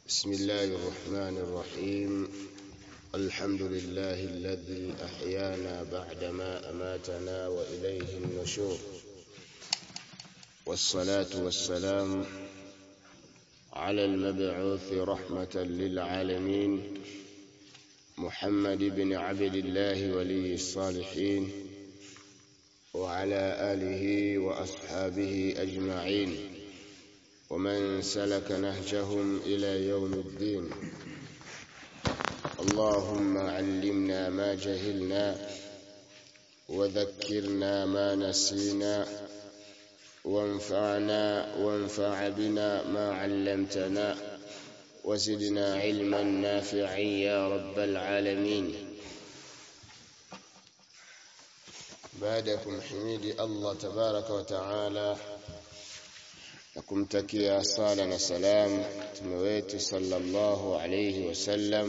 بسم الله الرحمن الرحيم الحمد لله الذي أحيانا بعدما أماتنا وإليه النشور والصلاة والسلام على المبعوث رحمة للعالمين محمد بن عبد الله ولي الصالحين وعلى آله وأصحابه أجمعين ومن سلك نهجهم إلى يوم الدين اللهم علمنا ما جهلنا وذكرنا ما نسينا وانفعنا وانفع بنا ما علمتنا وزدنا علما نافعا يا رب العالمين baadakum himidi Allah tabaraka wa taala na kumtakia sala na salam mtume wetu sallallahu alayhi wasallam.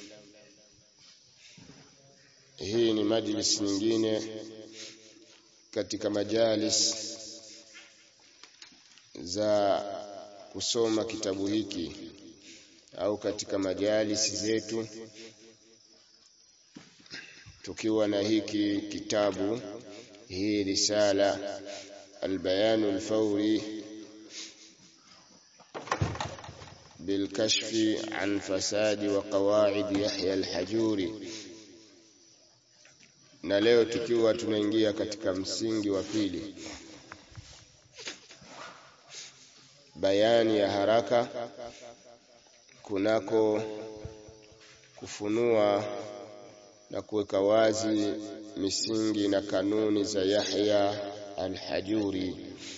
Hii ni majlis nyingine katika majalis za kusoma kitabu hiki au katika majalisi zetu tukiwa na hiki kitabu hii risala albayanu alfawri بالكشف عن فساد وقواعد يحيى الحجوري na leo tukiwa tunaingia katika msingi wa pili bayani ya haraka kunako kufunua na kuweka wazi misingi na kanuni za Yahya al-Hajuri.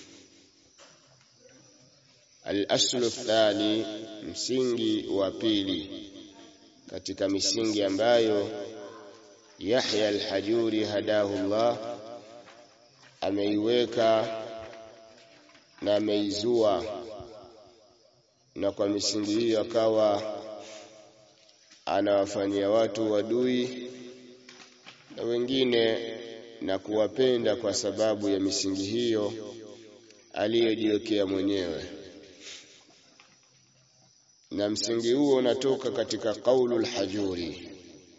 Al-aslu thani, msingi wa pili katika misingi ambayo Yahya al-Hajuri hadahullah ameiweka na ameizua, na kwa misingi hiyo akawa anawafanyia watu wadui na wengine na kuwapenda kwa sababu ya misingi hiyo aliyojiwekea mwenyewe. Na msingi huo unatoka katika qaulul hajuri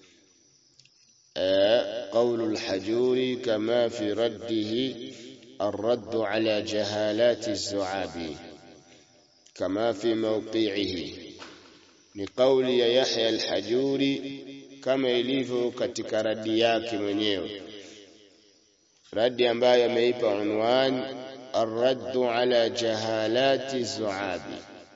qaulul hajuri kama fi raddihi الرد على جهالات الزعابي كما في موقعه ni kauli ya Yahya al-Hajuri kama ilivyo katika radi yake mwenyewe, radi ambayo ameipa unwan arraddu ala jahalati zuabi,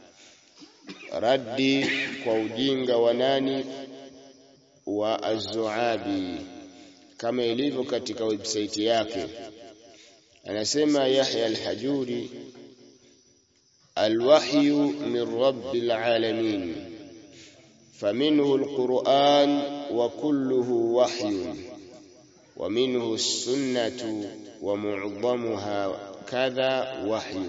raddi kwa ujinga wa nani wa azuabi, kama ilivyo katika website yake. Anasema Yahya al-Hajuri, alwahyu min rabbil alamin فمنه القرآن وكله وحي ومنه السنة ومعظمها كذا وحي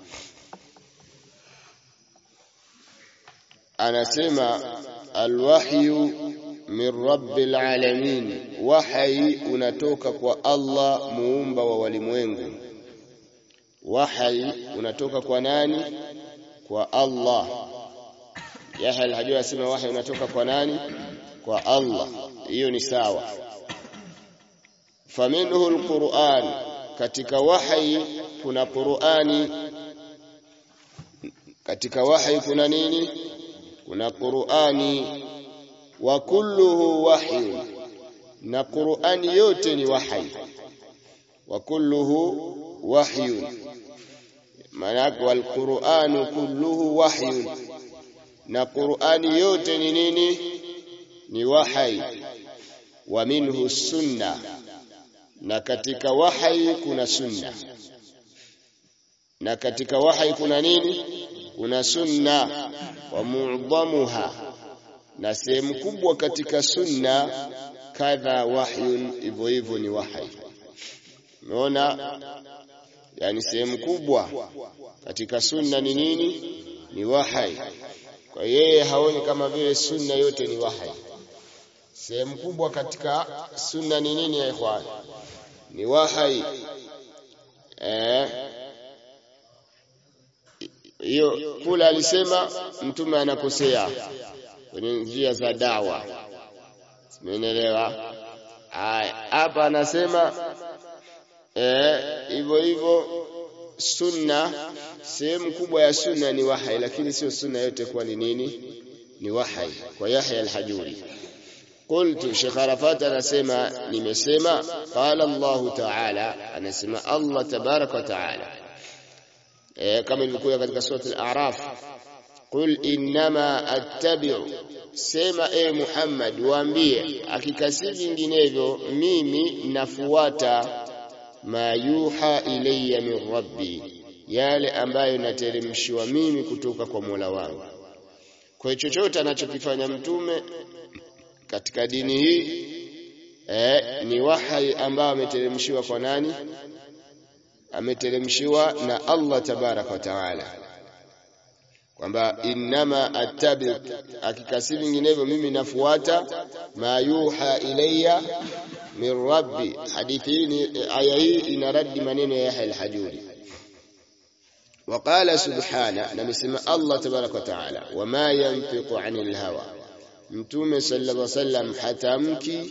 anasema alwahyu min rabbil alamin, wahyi unatoka kwa Allah muumba wa walimwengu. Wahyi unatoka kwa nani? Kwa Allah. Yahya al-Hajuri asema wahi unatoka kwa nani? Kwa Allah. Hiyo ni sawa. Faminhu al-Qur'an, katika wahi kuna Qur'ani. Katika wahi kuna nini? Kuna Qur'ani. Wa kulluhu wahyu, na Qur'ani yote ni wahi. Wa kulluhu wahyu, maana wal Qur'anu kulluhu wahyun na Qur'ani yote ni nini? Ni wahai. Wa minhu sunna, na katika wahai kuna sunna. Na katika wahai kuna nini? Kuna sunna. Wa mu'dhamuha, na sehemu kubwa katika sunna kadha wahyun, hivyo hivyo ni wahai. Umeona? Yani sehemu kubwa katika sunna ni nini? Ni wahai. Kwa yeye haoni kama vile sunna yote ni wahai. Sehemu kubwa katika sunna ni nini ya ikhwan? Ni wahai. Eh, hiyo kula alisema mtume anakosea kwenye njia za dawa umeelewa haya hapa anasema hivyo eh, hivyo sunna sehemu kubwa ya sunna ni wahai lakini sio sunna yote kuwa ni nini ni wahai kwa Yahya al-Hajuri قلت Sheikh Arafat anasema nimesema qala Allah ta'ala anasema Allah tabarak wa ta'ala eh kama ilivyokuja katika sura al-A'raf qul innama attabi'u sema e Muhammad waambie hakika si vinginevyo mimi nafuata ma yuha ilayya min rabbi yale ambayo nateremshiwa mimi kutoka kwa Mola wangu kwa chochote anachokifanya mtume katika dini hii eh, ni wahai ambao ameteremshiwa kwa nani ameteremshiwa na Allah tabarak wa taala kwamba innama attabi hakika si vinginevyo mimi nafuata ma yuha ilayya min rabbi hadithi hii aya hii inaradi maneno ya Yahya al-Hajuri وقال سبحانه نمسم الله تبارك وتعالى وما ينطق عن الهوى mtume sallallahu alaihi wasallam hatamki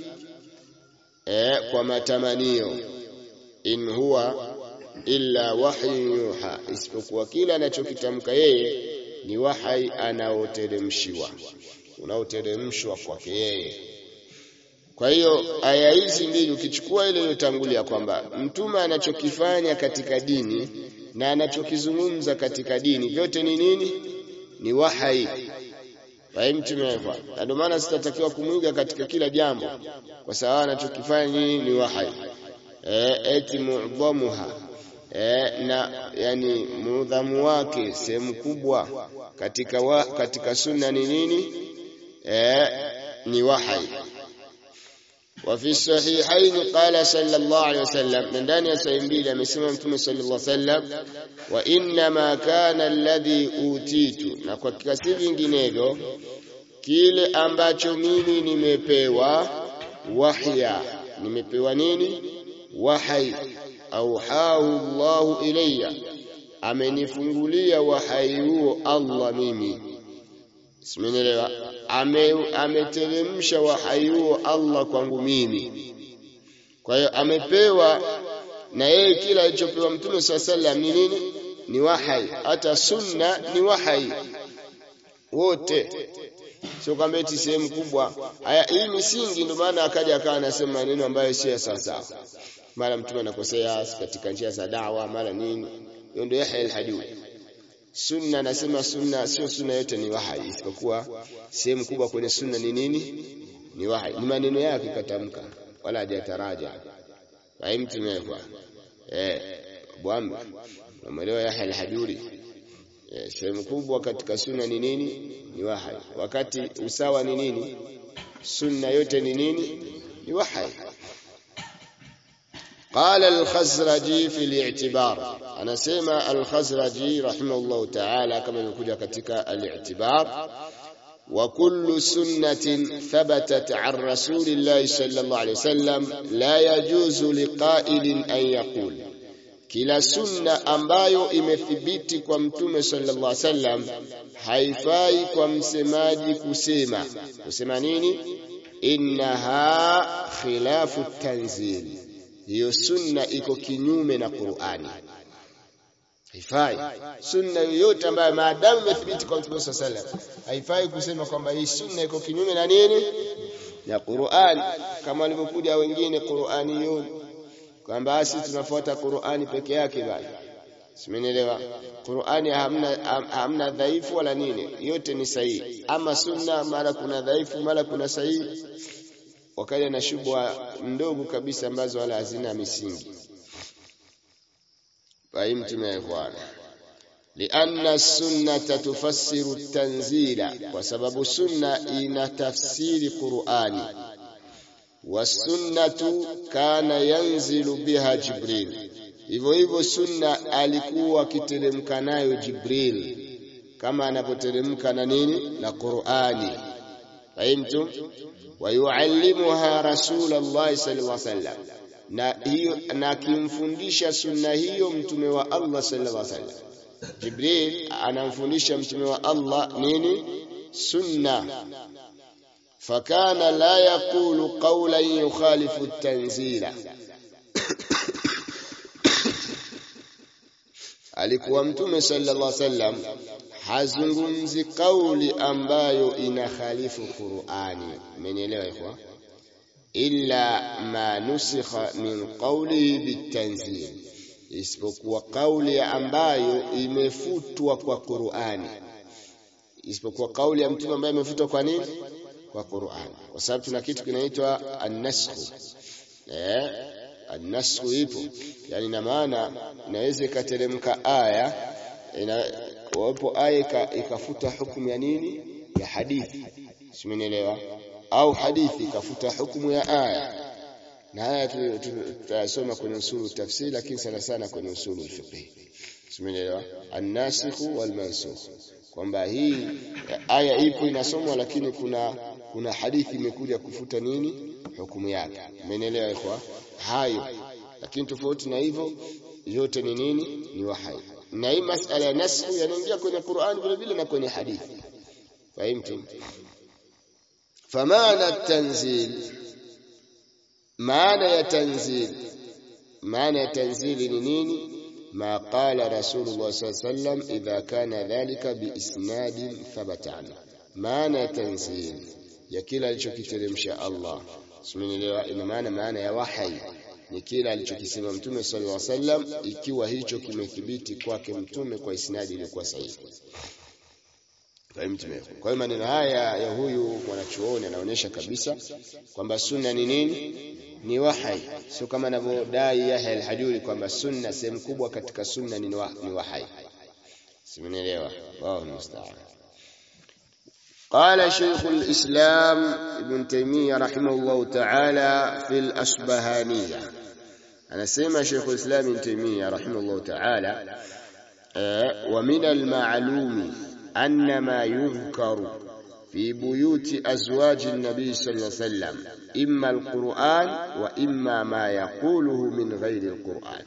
eh, kwa matamanio in huwa illa wahyu yuha isipokuwa kila anachokitamka yeye ni wahai anaoteremshiwa unaoteremshwa kwake yeye kwa hiyo aya hizi mbili ukichukua ile iliyotangulia kwamba mtume anachokifanya katika dini na anachokizungumza katika dini vyote ni nini ni wahai fahimtumekwa na ndio maana sitatakiwa kumwiga katika kila jambo kwa sababu anachokifanya nini ni wahai e, eti mu'dhamuha e, na yani muudhamu wake sehemu kubwa katika wa, katika sunna ni nini e, ni wahai وفي الصحيحين قال صلى الله عليه وسلم من داني يسعين amesema mtume صلى الله عليه وسلم وإنما كان الذي أوتيت na kwa kiasi vinginevyo kile ambacho mimi nimepewa wahya nimepewa nini wahai auhahu Allahu ilayya amenifungulia wahai huo Allah mimi simenielewa ameteremsha wahai huo Allah kwangu mimi kwa hiyo amepewa na yeye kila alichopewa mtume saa sallam ni nini ni wahai hata sunna ni wahai wote sio kwamba eti sehemu kubwa haya hii misingi ndio maana akaja akawa anasema maneno ambayo sio sawa sawa mara mtume anakosea katika njia za dawa mara nini hiyo ndio Yahya al-Hajuri sunna nasema sunna sio sunna yote ni wahai isipokuwa sehemu kubwa kwenye sunna ni nini ni wahai ni maneno yake katamka wala hajataraja fahimtumekwa eh bwana umeelewa Yahya al-Hajuri eh, sehemu kubwa katika sunna ni nini ni wahai wakati usawa ni nini sunna yote ni nini ni wahai قال الخزرجي في الاعتبار أنا سيما الخزرجي رحمه الله تعالى كما يقول كتك الاعتبار وكل سنة ثبتت عن رسول الله صلى الله عليه وسلم لا يجوز لقائل أن يقول kila sunna ambayo imethibiti kwa mtume sallallahu alaihi wasallam haifai kwa msemaji kusema kusema nini innaha khilafu tanzil hiyo sunna iko kinyume na Qur'ani haifai sunna yoyote ambayo maadamu imethibiti kwa mtume sallallahu alaihi wasallam haifai kusema kwamba hii sunna iko kinyume na nini na Qur'ani kama walivyokuja wengine Qur'aniyun kwamba sisi tunafuata Qur'ani peke yake bali simenielewa Qur'ani hamna hamna dhaifu wala nini yote ni sahihi ama sunna mara kuna dhaifu mara kuna sahihi wakaja na shubha ndogo kabisa ambazo wala hazina misingi fahimtum ya ikhwana لأن السنة تفسر التنزيل وسبب السنة إن تفسير قرآني والسنة كان ينزل بها جبريل hivyo hivyo sunna alikuwa akiteremka nayo Jibril kama anapoteremka na nini na Qur'ani fahimtum wa yuallimuha rasulullah sallallahu alaihi wasallam na hiyo na akimfundisha sunna hiyo mtume wa Allah sallallahu alaihi wasallam Jibril anamfundisha mtume wa Allah nini sunna fakana la yaqulu qawlan yukhalifu at-tanzila alikuwa mtume sallallahu alaihi wasallam hazungumzi kauli ambayo inakhalifu Qur'ani mmenielewa ikhwa illa ma nusikha min qawlihi bitanzil isipokuwa kauli ambayo imefutwa kwa Qur'ani isipokuwa kauli ya mtume ambayo imefutwa kwa nini kwa Qur'ani kwa sababu tuna kitu kinaitwa an-nasakh eh an-nasakh ipo yani na maana inaweza ikateremka aya ina wapo aya ikafuta hukumu ya nini ya hadithi simenielewa au hadithi ikafuta hukumu ya aya na haya tutasoma kwenye usulu tafsiri lakini sana sana kwenye usulu fiqh simenielewa an-nasikh wal mansukh kwamba hii aya ipo inasomwa lakini kuna kuna hadithi imekuja kufuta nini hukumu yake umeelewa ikhwa hayo lakini tofauti na hivyo yote ni nini ni wahai na hii masala ya nasku yanaingia kwenye Qur'an vile vile na kwenye hadithi fahimtu famana tanzil maana ya tanzil maana ya tanzili ni nini ما قال رسول الله صلى الله عليه وسلم إذا كان ذلك بإسناد ثبت عنه معنى تنزيل ya kila alichokiteremsha Allah simenielewa ina maana maana ya wahai ni kila alichokisema mtume sallallahu alaihi wasallam ikiwa hicho kimethibiti kwake mtume kwa isnadi iliyokuwa sahihi kwa hiyo maneno haya ya huyu mwanachuoni anaonyesha kabisa kwamba sunna ni nini ni wahai sio kama anavyodai Yahya al-Hajuri kwamba sunna sehemu kubwa katika sunna ni, wa, ni wahai simenielewa wao musta'an قال شيخ الإسلام ابن تيمية رحمه الله تعالى في الأصبهانية أنا سمع شيخ الإسلام ابن تيمية رحمه الله تعالى ومن المعلوم أن ما يذكر في بيوت أزواج النبي صلى الله عليه وسلم إما القرآن وإما ما يقوله من غير القرآن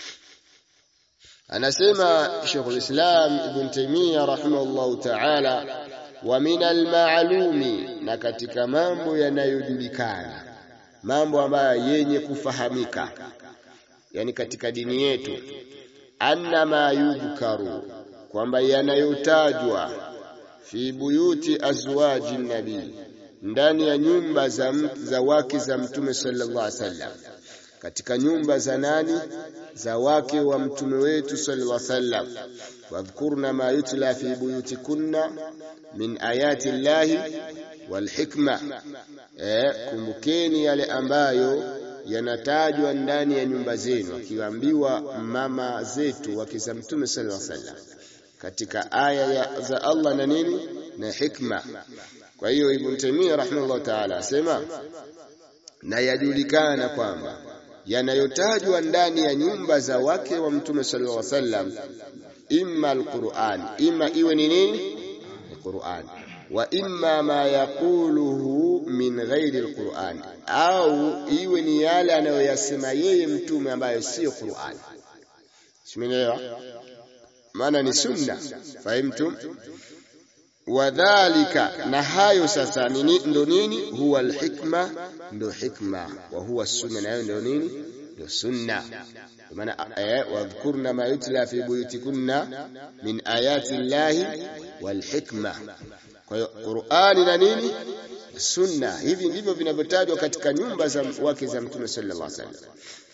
أنا سمع شيخ الإسلام ابن تيمية رحمه الله تعالى wa minal ma'lumi na katika mambo yanayojulikana mambo ambayo yenye kufahamika yani katika dini yetu anna ma yudhkaru kwamba yanayotajwa fi buyuti azwaji nabii ndani ya nyumba za, za wake za mtume sallallahu alaihi wasallam katika nyumba za nani za wake wa mtume wetu sallallahu alaihi wasallam wadhkurna ma yutla fi buyutikunna min ayati llahi walhikma eh, kumbukeni yale ambayo yanatajwa ndani ya nyumba zenu akiambiwa mama zetu wake za mtume sallallahu alaihi wasallam katika aya ya, za Allah na nini na hikma kwa hiyo ibn Taymiyyah rahimahullah ta'ala asema na yajulikana kwamba yanayotajwa ndani ya nyumba za wake wa mtume sallallahu alaihi wasallam imma alquran imma iwe ni nini Qur'an wa imma ma yaquluhu min ghairi alquran au iwe ni yale anayoyasema yeye mtume ambayo sio Qur'an simenielewa maana ni sunna fahimtum wadhalika na hayo sasa nini ndo nini huwa alhikma ndo hikma wa huwa sunna nayo ndo nini ndo sunna maana wadhkurna ma yutla fi buyutikunna min ayati llahi walhikma kwa hiyo Qur'ani na nini sunna hivi ndivyo vinavyotajwa katika nyumba za wake za mtume sallallahu alaihi wasallam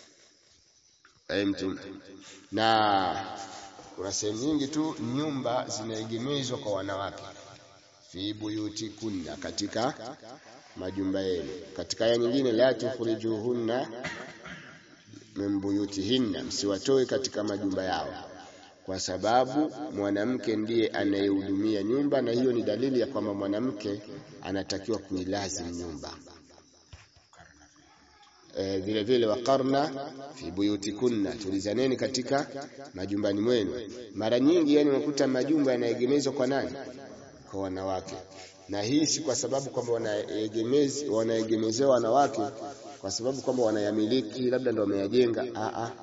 mtume na kuna sehemu nyingi tu nyumba zinaegemezwa kwa wanawake fi buyutikunna katika majumba yenu katika aya nyingine la tukhrijuhunna min buyutihinna msiwatoe katika majumba yao kwa sababu mwanamke ndiye anayehudumia nyumba na hiyo ni dalili ya kwamba mwanamke anatakiwa kuilazim nyumba e, vile vile waqarna fi buyutikunna tulizaneni katika majumbani mwenu mara nyingi yani unakuta majumba yanaegemezwa kwa nani kwa wanawake na hii si kwa sababu kwamba wanaegemezi wanaegemezewa wanawake kwa sababu kwamba wanayamiliki labda ndio wameyajenga a a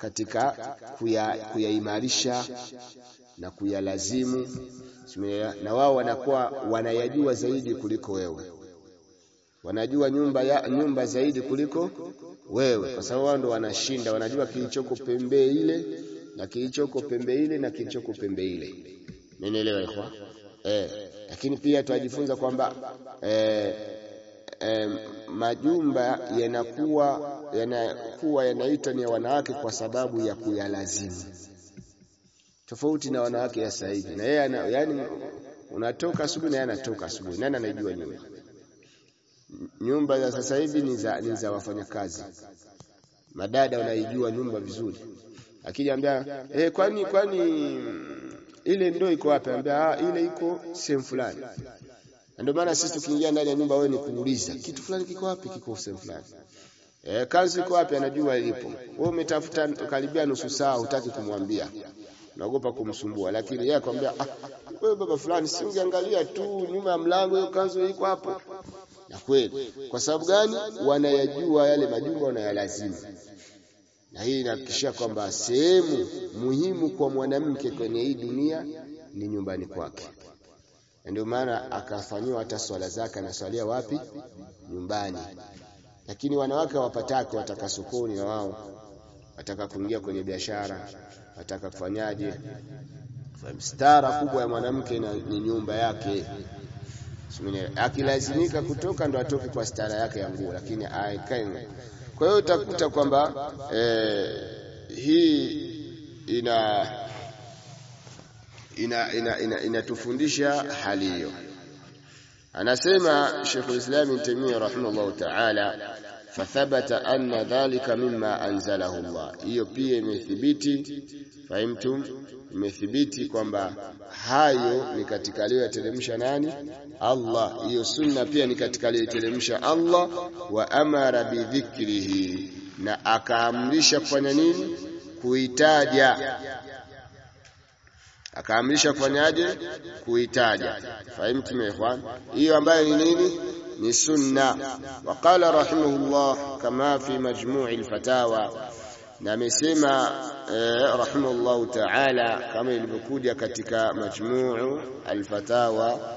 katika kuyaimarisha kuya na kuyalazimu na wao wanakuwa wanayajua zaidi kuliko wewe wanajua nyumba ya nyumba zaidi kuliko wewe kwa sababu wao ndo wanashinda wanajua kilichoko pembe ile na kilichoko pembe ile na kilichoko pembe ile Mmenielewa ikhwa? Eh, lakini pia tunajifunza kwamba eh, eh, majumba yanakuwa yanakuwa yanaitwa ni ya wanawake kwa sababu ya kuyalazimu. Tofauti na wanawake ya sasa hivi. Na yeye yani unatoka asubuhi na yeye anatoka asubuhi. Nani anajua nyumba? Nyumba za sasa hivi ni za ni za wafanyakazi. Madada wanaijua nyumba vizuri. Akijambia eh, kwani kwani ile ndoo iko wapi? Anambia ah, ile iko sehemu fulani. Ndio maana sisi tukiingia ndani ya nyumba, wewe ni kuuliza kitu fulani kiko wapi, kiko sehemu fulani. Eh, kazi iko wapi? Anajua ilipo. Wewe umetafuta karibia nusu saa, hutaki kumwambia, naogopa kumsumbua, lakini yeye akwambia, ah, wewe baba fulani, si ungeangalia tu nyuma ya mlango, hiyo kanzu iko hapo. Na kweli, kwa sababu gani? Wanayajua yale majumba, wanayalazimu na hii inahakikishia kwamba sehemu muhimu kwa mwanamke kwenye hii dunia ni nyumbani kwake. Ndio maana akafanyiwa hata swala zake, anaswalia wapi? Nyumbani. Lakini wanawake hawapataki, wataka sokoni, na wao wataka kuingia kwenye biashara, wataka kufanyaje. Stara kubwa ya mwanamke ni nyumba yake. Akilazimika kutoka ndo atoke kwa stara yake ya nguo, lakini aikae kwa hiyo utakuta kwamba eh, hii ina inatufundisha ina, ina, ina hali hiyo. Anasema Sheikhul Islam Ibn Taymiyyah rahimahullah ta'ala, fathabata anna dhalika mimma anzalahu Allah. Hiyo pia imethibiti, fahimtum, imethibiti kwamba hayo ni katika aliyoyateremsha nani? Allah. Hiyo sunna pia ni katika aliyoteremsha Allah, wa amara bidhikrihi, na akaamrisha kufanya nini? Kuitaja akaamrisha kufanyaje? Kuitaja. Fahimtum ya ikhwan? Hiyo ambayo ni nini? Ni sunna. Waqala rahimahullah kama fi majmu'i al-fatawa, na amesema eh, rahimahullahu ta'ala kama ilivyokuja katika majmu'u al-fatawa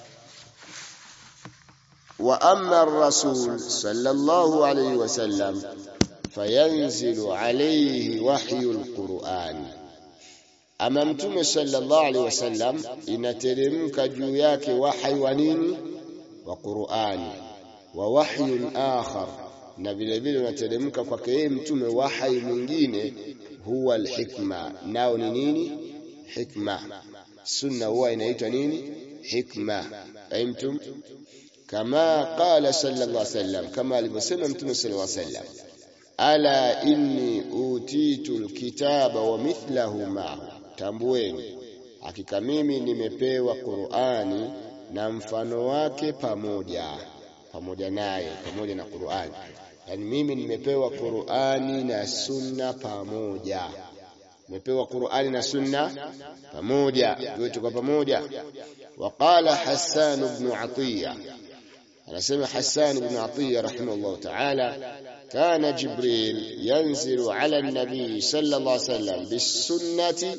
wa amma ar-rasul sallallahu alayhi wasallam fayanzilu alayhi wahyu al-Qur'an ama mtume sallallahu alaihi wasallam inateremka juu yake wahyi wa nini wa Qur'ani wa wahyun akhar na vile vile unateremka kwake yeye mtume wahyi mwingine huwa alhikma nao ni nini hikma sunna huwa inaitwa nini hikma fahimtum kama qala sallallahu alaihi wasallam kama alivyosema mtume sallallahu alaihi wasallam ala inni utitu alkitaba wa mithlahu ma'ahu tambueni hakika mimi nimepewa Qur'ani na mfano wake pamoja pamoja naye pamoja na Qur'ani yani mimi nimepewa Qur'ani na sunna pamoja nimepewa Qur'ani na sunna pamoja vyote kwa pamoja waqala Hassan ibn Atiya anasema Hassan ibn Atiya rahimahullah ta'ala كان جبريل ينزل على النبي صلى الله عليه وسلم بالسنة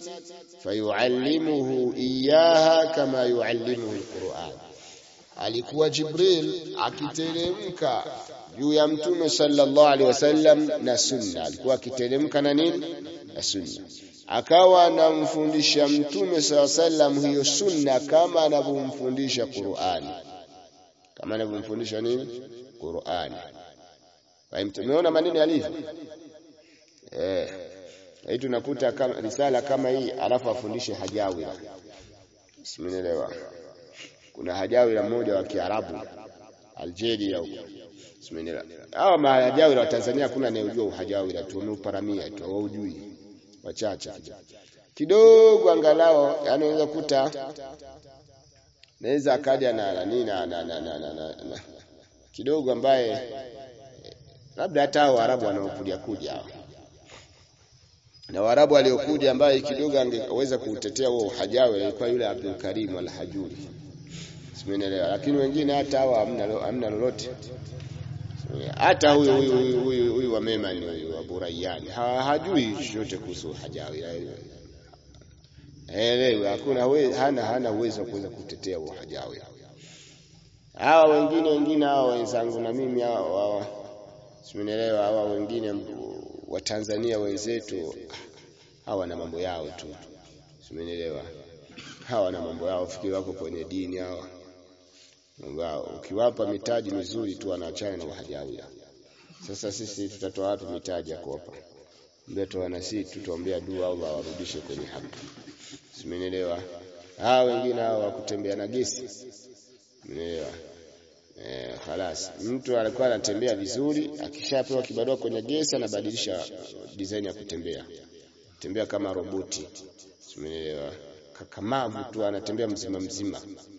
فيعلمه إياها كما يعلمه القرآن alikuwa Jibril akiteremka juu ya mtume sallallahu alaihi wasallam na sunna alikuwa akiteremka na nini na sunna akawa anamfundisha mtume sallallahu alaihi wasallam hiyo sunna kama anavyomfundisha Qur'ani kama anavyomfundisha nini Qur'ani Tumeona maneno yalivyo. Eh. Hii tunakuta kama risala kama hii alafu afundishe hajawira. Simenielewa. Kuna hajawira mmoja wa Kiarabu Algeria huko. Simenielewa. Hawa mahajawira wa Tanzania hakuna anayejua uhajawira tu wameuparamia tu hawaujui. Wachache kidogo angalau yani unaweza kuta naweza akaja na nani na, na, na, na, na, na, na kidogo ambaye labda hata hao Waarabu wanaokuja kuja hao na Waarabu waliokuja ambaye kidogo angeweza kuutetea huo hajawe ilikuwa yule Abdul Karim al-Hajuri simenelewa lakini wengine hata hao hamna hamna lolote hata huyu huyu huyu huyu wa Memani huyu wa Burayani ha, hajui chochote kuhusu hajawi elewe hakuna we, hana hana uwezo wa kuweza kutetea huo hajawi hawa wengine wengine hawa wenzangu na mimi hawa simenielewa hawa wengine wa Tanzania wenzetu hawa na mambo yao tu simenielewa hawa na mambo yao fikiri wako kwenye dini hawa wao ukiwapa mitaji mizuri tu wanaachana na wahajawi sasa sisi tutatoa wapi mitaji ya kuwapa ndio wana sisi tutaombea dua Allah awarudishe kwenye haki simenielewa hawa wengine hawa kutembea na gesi Umeelewa? Eh, khalas. Mtu alikuwa anatembea vizuri, akishapewa kibarua kwenye gesi anabadilisha design ya kutembea. Tembea kama roboti. Umeelewa? Kakamavu tu anatembea mzima mzima.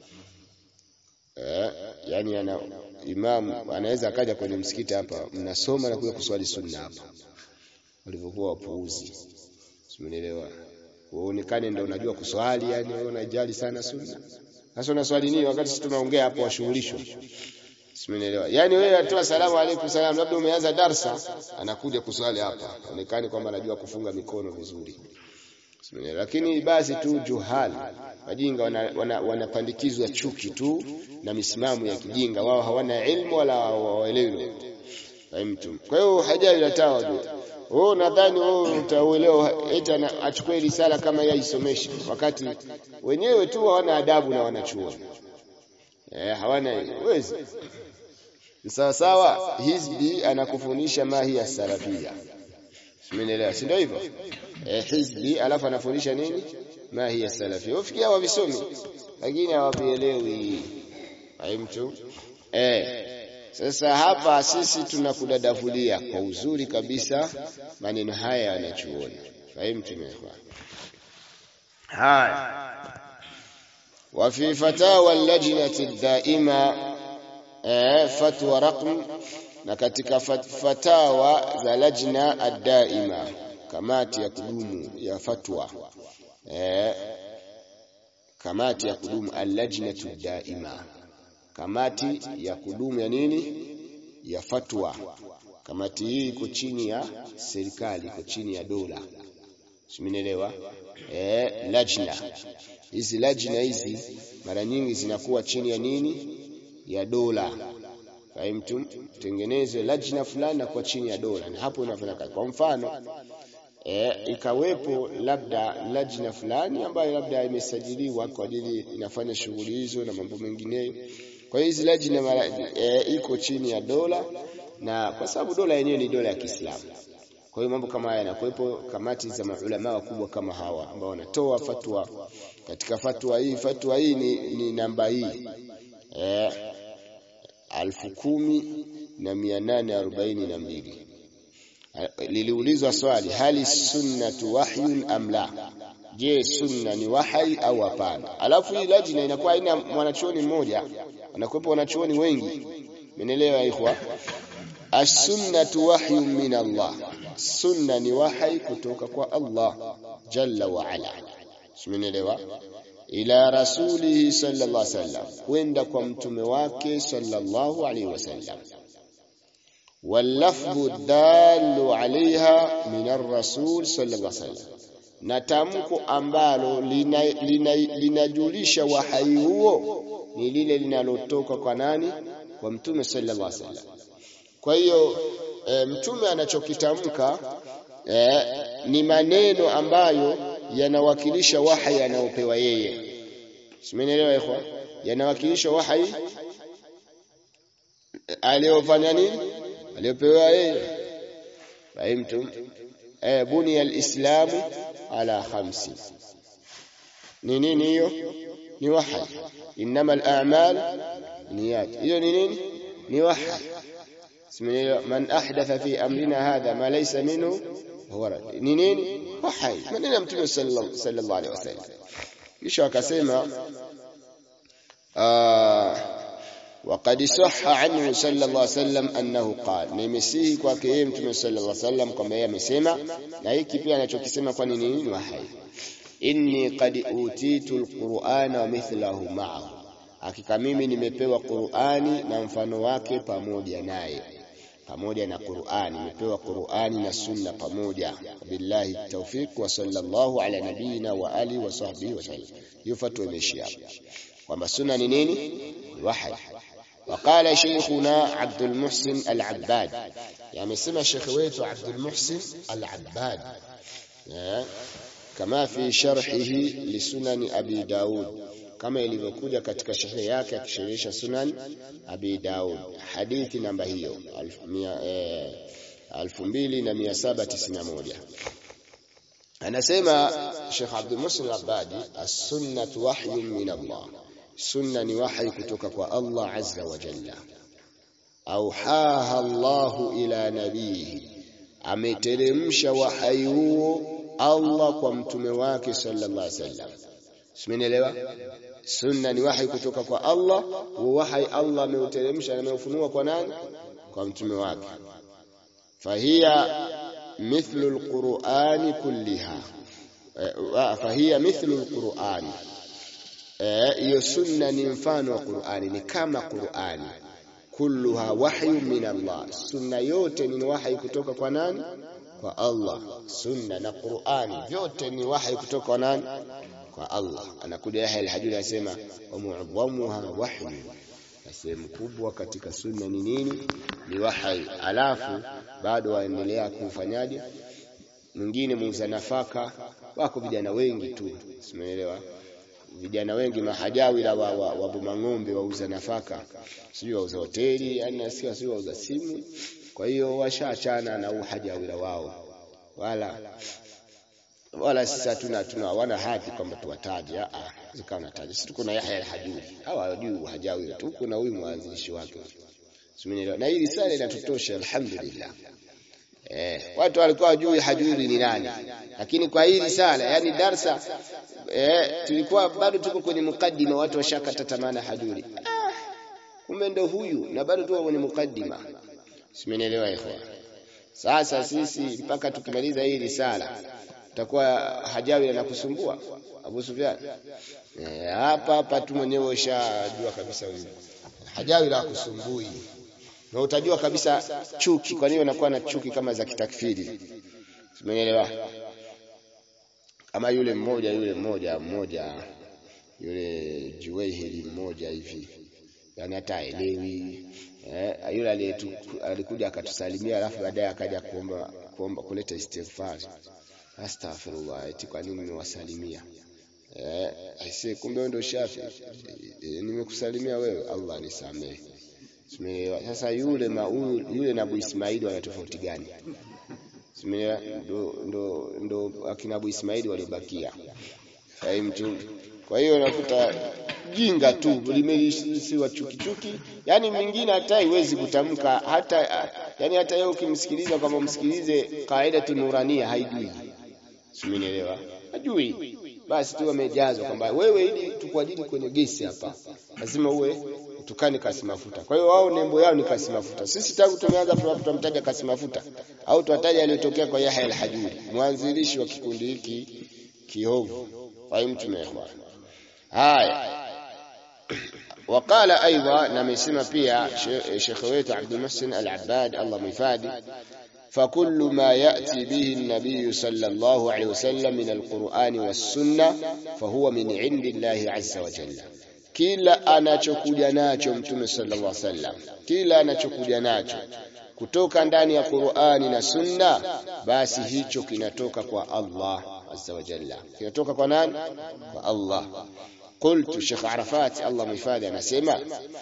Eh, yani ana imam anaweza akaja kwenye msikiti hapa, mnasoma na kuja kuswali sunna hapa. Walivyokuwa wapuuzi. Umeelewa? Uonekane ndio unajua kuswali, yani wewe unajali sana sunna. Sasa unaswali nini wakati sisi tunaongea hapo washughulishwe? Simenielewa. Yaani wewe atoa salamu alaykum salam labda umeanza darsa anakuja kuswali hapa. Onekane kwamba anajua kufunga mikono vizuri. Simenielewa. Lakini basi tu juhali. Wajinga wanapandikizwa wana, wana chuki tu na misimamo ya kijinga. Wao hawana ilmu wala hawaelewi. Fahimtu. Kwa hiyo hajali latawa wewe nadhani wewe utaelewa eti achukue risala kama yeye aisomeshe wakati wenyewe tu hawana adabu na wanachuo. Eh, hawana uwezo. Sawa sawa, hizbi anakufundisha mahi ya salafia. Simenielewa, si ndio hivyo? Eh, hizbi alafu anafundisha nini? Mahi ya salafia. Ufikia wavisomi lakini hawavielewi. Haimtu. Eh, sasa hapa sisi tunakudadavulia kwa uzuri kabisa maneno haya yanachuoni. Fahimu tumekwa. Haya. Wa fi fatawa al-lajnati daima eh, fatwa raqm na katika fatawa za lajna ad-daima kamati ya kudumu ya fatwa eh, kamati ya kudumu al-lajnatu daima kamati ya kudumu ya nini ya fatwa kamati hii iko chini ya serikali iko chini ya dola simenielewa eh lajna hizi lajna hizi mara nyingi zinakuwa chini ya nini ya dola fahimtum tengeneze lajna fulani na kwa chini ya dola na hapo inafanya kazi kwa mfano e, ikawepo labda lajna fulani ambayo labda imesajiliwa kwa ajili inafanya shughuli hizo na mambo mengineyo kwa hiyo hizi lajna mara e, iko chini ya dola na kwa sababu dola yenyewe ni dola ya Kiislamu. Kwa hiyo mambo kama haya yanakuwepo kamati za maulama wakubwa kama hawa ambao wanatoa fatwa. Katika fatwa hii, fatwa hii ni, ni namba hii eh, alfu kumi na mia nane arobaini na mbili. Liliulizwa swali, hali sunnatu wahyun am la? Je, sunna ni wahai au hapana? Alafu hii lajna inakuwa haina mwanachuoni mmoja, wanakuwepo wanachuoni wengi. Menelewa ikhwa? As-sunnatu wahyun min Allah, sunna ni wahai kutoka kwa Allah jalla wa ala. Simenelewa? ila rasulihi sallallahu alaihi wasallam, kwenda kwa mtume wake sallallahu alaihi wasallam. Wallafdhu dallu alaiha min ar-rasul sallallahu alaihi wasallam na tamko ambalo linajulisha lina, lina wahai huo ni lile linalotoka kwa nani? Kwa mtume sallallahu alaihi wasallam. Kwa hiyo e, mtume anachokitamka e, ni maneno ambayo yanawakilisha wahai anaopewa yeye. Simenielewa ikhwa? Yanawakilisha wahai aliyofanya nini? Aliyopewa yeye. Fahimtum? Eh, buniya al-islamu ala khamsi. Ni nini hiyo? Ni wahai. Innama al-a'mal niyat. Hiyo ni nini? Ni wahai. Man ahdatha fi amrina hadha ma laysa minhu huwa rad. Ni nini? Wahai. Maneno ya Mtume sallallahu alaihi wasallam. Kisha akasema وقد صح عنه صلى الله عليه وسلم انه قال nimesihi kwake yeye mtume sallallahu alaihi wasallam kwamba yeye amesema na hiki pia anachokisema kwa nini ni wahai inni qad utitu alqur'ana wa mithlahu ma'ahu hakika mimi nimepewa qur'ani na mfano wake pamoja naye pamoja na Qur'ani imepewa Qur'ani na sunna pamoja billahi tawfiq wa sallallahu ala nabiyina wa ali wa sahbihi wa sallam hiyo fatwa imeishia hapo kwamba sunna ni nini wahi وقال شيخنا عبد المحسن العباد يعني سمع شيخ ويتو عبد المحسن العباد كما في شرحه لسنن أبي داود kama ilivyokuja katika sharhi yake akisherehesha sunan abi daud hadithi namba hiyo 2791 anasema Sheikh Abdul Muhsin al-Abadi as-sunnah wahyun min Allah sunna ni wahi kutoka kwa Allah azza wa jalla auhaha Allahu ila nabihi ameteremsha wahai huo Allah kwa mtume wake sallallahu alaihi wasallam Simenielewa? Sunna ni wahi kutoka kwa Allah, huo wahi Allah ameuteremsha na ameufunua kwa nani? Kwa mtume wake. Fahiya mithlu alqur'ani kulliha. Fahiya mithlu alqur'ani. Hiyo sunna ni mfano wa Qur'ani, ni kama Qur'ani. Kulluha wahyun min Allah. Sunna yote ni wahi kutoka kwa nani? Kwa Allah. Sunna na Qur'ani vyote ni wahi kutoka kwa nani? kwa Allah. Anakuja Yahya al-Hajuri anasema wa mu'dhamuha wahyu, na sehemu kubwa katika sunna ni nini? Ni wahyi. Alafu bado waendelea kufanyaje? Mwingine muuza nafaka, wako vijana wengi tu, simeelewa vijana wengi mahajawira wa, wa, wa Bomang'ombe wauza nafaka, sijui wauza hoteli, yani nasikia sijui wauza simu. Kwa hiyo washaachana na uhajawira wao wala wala sisi hatuna tuna wana haki kwamba tuwataje ah zikawa nataja sisi tuko na Yahya al-Hajuri hawa hawajui hajawi tu kuna huyu mwanzilishi wake simenielewa na hii risala inatutosha alhamdulillah eh watu walikuwa wajui hajuri ni nani lakini kwa hii risala yani darsa eh tulikuwa bado tuko kwenye mukaddima watu washakata tamana hajuri ah, kumbe ndo huyu na bado tuko kwenye mukaddima simenielewa ikhwan sasa sisi mpaka tukimaliza hii risala utakuwa hajawi anakusumbua Abu Sufyan eh, hapa hapa tu mwenyewe ushajua kabisa huyu hajawi la kusumbui na utajua kabisa chuki kwa nini unakuwa na chuki kama za kitakfiri umeelewa kama yule mmoja yule mmoja mmoja yule Juwaihili mmoja hivi yani hata elewi eh, yule alikuja akatusalimia alafu baadaye akaja kuomba kuomba kuleta istighfar astaghfirullah eti kwa nini nimewasalimia eh aisee kumbe ndio shafi e, nimekusalimia wewe Allah nisamehe Simeelewa. Sasa yule ma, yule na Abu Ismaili wana tofauti gani? Simeelewa. Ndo ndo ndo akina Abu Ismaili walibakia. Fahimu Kwa hiyo nakuta jinga tu limelisiwa chuki chuki, yani mwingine hata haiwezi kutamka hata yani hata yeye ukimsikiliza kama msikilize kaida tunurania haijui. Simenielewa? Hajui. Basi tu amejazwa kwamba wewe ili tukuajiri kwenye gesi hapa lazima uwe tukani kasi mafuta. Kwa hiyo wao nembo yao ni kasi mafuta. Sisi tangu tumeanza tutamtaja kasi mafuta au tuwataja aliyotokea kwa Yahya al-Hajuri, mwanzilishi wa kikundi hiki kiovu. Fahimu tumeelewa. Haya. وقال ايضا نمسما pia شيخ wetu عبد المحسن العباد الله مفادي فكل ما يأتي به النبي صلى الله عليه وسلم من القرآن والسنة فهو من عند الله عز وجل kila anachokuja nacho mtume sallallahu alaihi wasallam kila anachokuja nacho kutoka ndani ya Qur'ani na Sunna basi hicho kinatoka kwa Allah azza wa jalla kinatoka kwa nani kwa Allah قلت شيخ عرفات الله مفادي anasema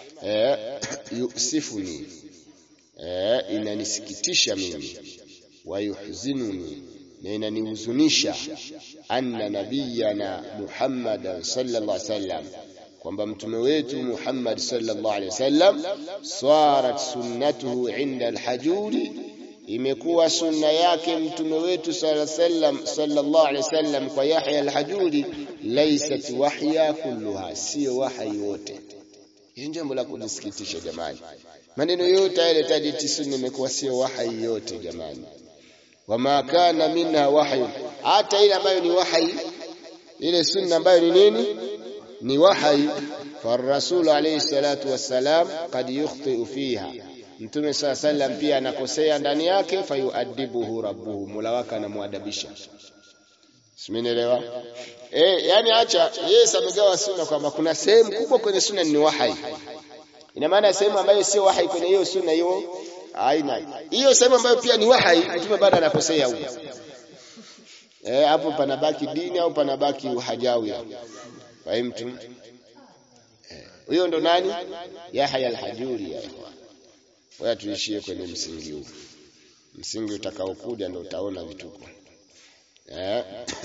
yusifuni inanisikitisha mimi wayuhzinuni na inanihuzunisha anna nabiyana Muhammadan sallallahu alaihi wasallam kwamba mtume wetu Muhammad sallallahu alaihi wasallam swarat sunnatuhu inda alhajuri imekuwa sunna yake mtume wetu sallallahu alaihi wasallam kwa Yahya alhajuri laysat wahya kulluha sio wahyi wote hii jambo la kujisikitisha jamani maneno yote yale tajiti sunna imekuwa sio wahyi yote jamani wama kana minha wahyu hata ile ambayo ni wahyi ile sunna ambayo ni nini ni wahyi فالرسول عليه الصلاة والسلام قد يخطئ فيها Mtume saa sallam pia anakosea ndani yake, fayuadibuhu rabbuhu, mola wake anamwadabisha. Simenielewa? Eh, yani acha yeye amegawa sunna kwamba kuna sehemu kubwa kwenye sunna ni wahai. Ina maana sehemu ambayo sio wahai kwenye hiyo sunna hiyo aina. Hiyo sehemu ambayo pia ni wahai, mtume bado anakosea huyo. Eh, hapo panabaki dini au panabaki uhajawi. Fahimtu? Huyo ndo nani? Yahya al-Hajuri ya ikhwan. Wewe tuishie kwenye msingi huu. Msingi utakaokuja ndo utaona vituko. Eh.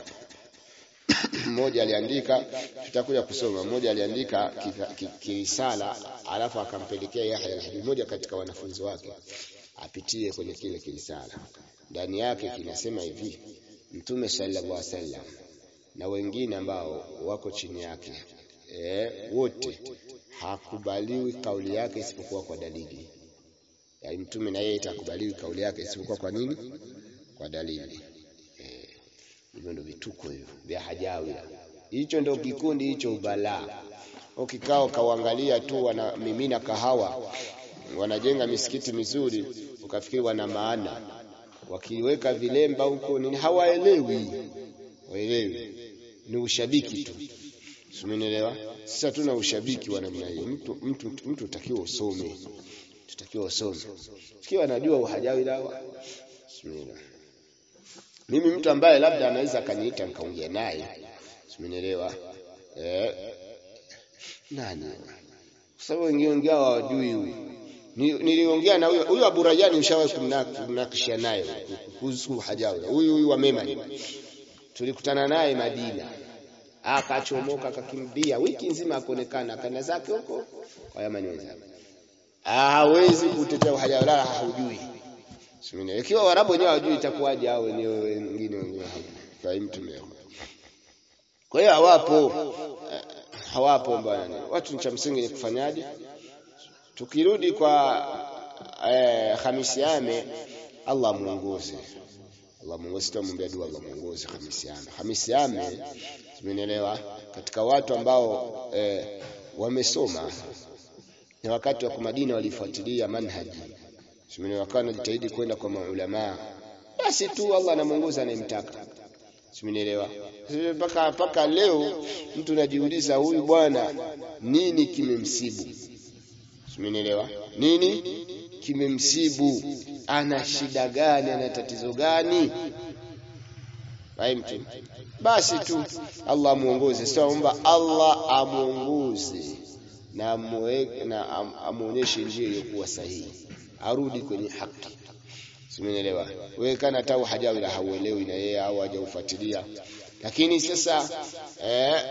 Mmoja aliandika tutakuja kusoma. Mmoja aliandika kirisala alafu akampelekea Yahya al-Hajuri mmoja katika wanafunzi wake apitie kwenye kile kirisala. Ndani yake kinasema hivi: Mtume sallallahu alaihi wasallam na wengine ambao wako chini yake eh, wote hakubaliwi kauli yake isipokuwa kwa dalili. Yaani mtume na yeye itakubaliwi kauli yake isipokuwa kwa nini? Kwa dalili. Eh, hivyo ndio vituko hivyo vya hajawi. Hicho ndio kikundi hicho ubalaa. Ukikao kauangalia tu wanamimina kahawa, wanajenga misikiti mizuri, ukafikiri wana maana, wakiweka vilemba huko nini, hawaelewi, waelewi, ni ushabiki tu. Simenielewa? Sisi hatuna ushabiki wa namna hiyo. Mtu mtu mtu utakiwa usome. Tutakiwa usome. Ikiwa anajua uhajawi dawa. Bismillah. Mimi mtu ambaye labda anaweza akaniita nikaongea naye. Simenielewa? Eh. Nani? Kwa sababu wengine wengine hawajui huyu. Niliongea na huyo huyo Abu Rayani ushawahi kumnakishia naye kuhusu hajawi. Huyu huyu wa Memani. Tulikutana naye Madina akachomoka akakimbia wiki nzima akaonekana kana zake huko kwa Yamani wenzake. Hawezi kutetea uhaja wala haujui. Simini. Ikiwa Waarabu wenyewe hawajui itakuwaje hao wenyewe wengine wengine fahimu tumeo. Kwa hiyo hawapo hawapo bwana. Watu cha msingi ni kufanyaje? Tukirudi kwa eh, Hamisi Ame Allah muongoze. Allah muongoze tuombe dua Allah muongoze Hamisi Ame. Hamisi Ame Umenielewa? Katika watu ambao eh, wamesoma na wakati wa Madina walifuatilia manhaji. Umenielewa? Wakawa wanajitahidi kwenda kwa maulama. Basi tu Allah anamuongoza anayemtaka. Umenielewa? Mpaka mpaka leo mtu anajiuliza huyu bwana nini kimemsibu? Umenielewa? Nini kimemsibu? Ana shida gani? Ana tatizo gani? Fahimtu? Basi tu Allah amuongoze. Sio omba Allah amuongoze na amweke na amuonyeshe njia iliyokuwa sahihi. Arudi kwenye haki. Simenielewa? Wewe kana hata hajawi la hauelewi na yeye au hajaufuatilia. Lakini sasa eh,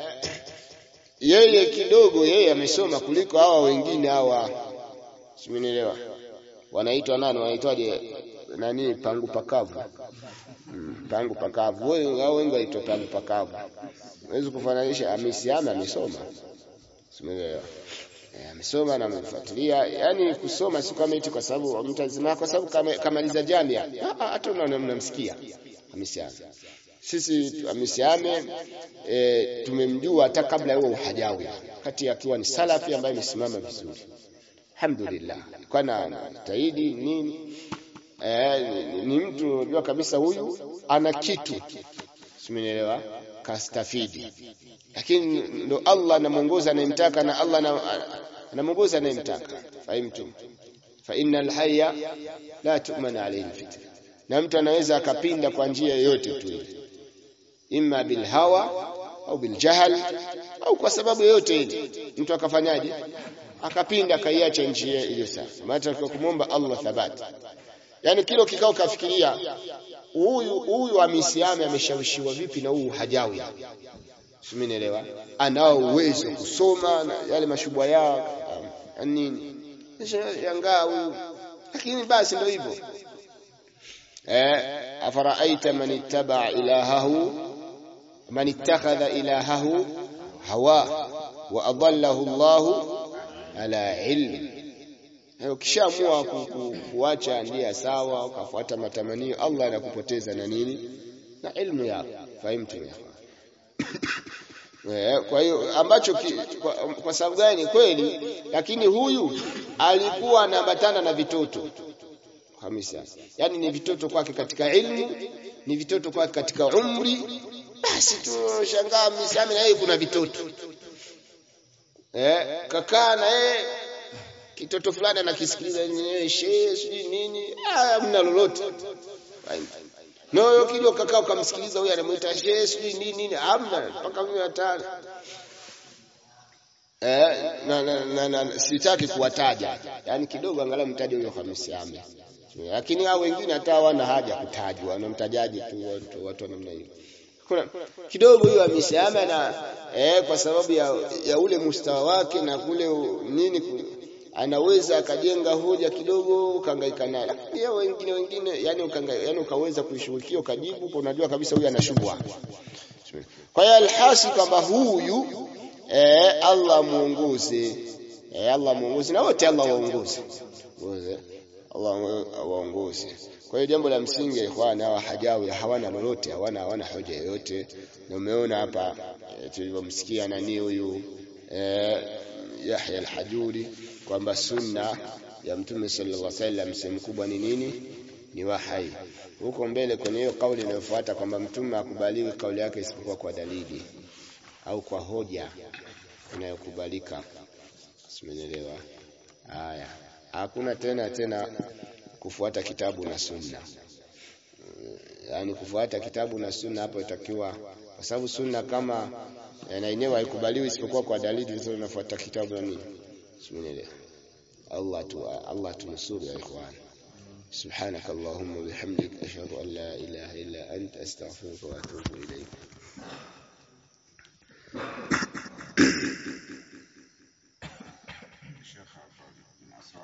yeye kidogo yeye amesoma kuliko hawa wengine hawa. Simenielewa? Wanaitwa nani? Wanaitwaje? Nani pangu pakavu Mm, pangu pakavu. Wewe hao wengi waitwa pangu pakavu. Huwezi kufananisha amesiama amesoma. Simeelewa. Eh, amesoma na amefuatilia. Yaani kusoma si kama eti kwa sababu mtazima kwa sababu kama kamaliza jamia. Hata unaona mnamsikia. Amesiama. Sisi amesiame e, tumemjua hata kabla ya uhajawi. Kati akiwa ni salafi ambaye amesimama vizuri. Alhamdulillah. Kwa na taidi nini? Eh, ni, ni mtu unajua kabisa huyu ana kitu simenielewa kastafidi lakini ndo Allah anamuongoza anayemtaka na Allah anamuongoza anayemtaka fahimtu fa innal hayya la tu'man alayhi fitna na mtu anaweza akapinda kwa njia yoyote tu ile imma bil hawa au bil jahl au kwa sababu yoyote ile mtu akafanyaje akapinda akaiacha njia iliyo safi maana kumwomba Allah thabati Yaani kilo kikao kafikiria huyu huyu amisiame ameshawishiwa vipi na huyu hajawi. Simenielewa? Anao uwezo kusoma na yale mashubwa yao nini. Yangaa huyu. Lakini basi ndio hivyo. Eh, afaraaita man ittaba ilahahu man ittakhadha ilahahu hawa wa adallahu Allahu ala ilmi ukishaamua ku, ku, kuacha njia sawa ukafuata matamanio Allah anakupoteza na nini na ilmu yako fahimtu kwa hiyo ambacho ki, kwa, kwa sababu gani kweli lakini huyu alikuwa anaambatana na vitoto Hamisi yani ni vitoto kwake katika ilmu ni vitoto kwake katika umri basi tunashangaa misami na yeye kuna vitoto eh kakaa na yeye kitoto fulani anakisikiliza yeye shehe sijui nini ah mna lolote no kile kakaa ukamsikiliza huyu anamuita shehe sijui nini nini hamna mpaka mimi hatari eh na, na, na, na sitaki kuwataja yani kidogo angalau mtaje huyo Hamisi Ame lakini hao wengine hata hawana haja kutajwa wanamtajaje tu watu watu wa namna hiyo kuna kidogo huyo Hamisi Ame na eh, kwa sababu ya, ya ule mustawa wake na kule nini anaweza akajenga hoja kidogo ukahangaika naye lakini hao wengine wengine yani ukanga, yani ukaweza kuishughulikia ukajibu unajua kabisa huyu anashubwa kwa hiyo alhasi kwamba huyu eh, Allah muongoze eh, Allah muongoze na wote Allah waongoze Allah waongoze kwa hiyo jambo la msingi ikhwana hawa hajawi hawana lolote hawana hawana hoja yoyote na umeona hapa e, tulivyomsikia nani huyu e, Yahya al-Hajuri kwamba sunna ya Mtume sallallahu alaihi wasallam sehemu kubwa ni nini ni wahai huko mbele kwenye hiyo kauli inayofuata kwamba mtume akubaliwi kauli yake isipokuwa kwa dalili au kwa hoja inayokubalika simeelewa haya hakuna tena tena kufuata kitabu na sunna yaani kufuata kitabu na sunna hapo itakiwa kwa sababu sunna kama na yenyewe haikubaliwi isipokuwa kwa dalili hizo unafuata kitabu na nini simeelewa Allah tu Allah tunusuru ya ikhwan سبحانك اللهم وبحمدك أشهد أن لا إله إلا أنت أستغفرك وأتوب إليك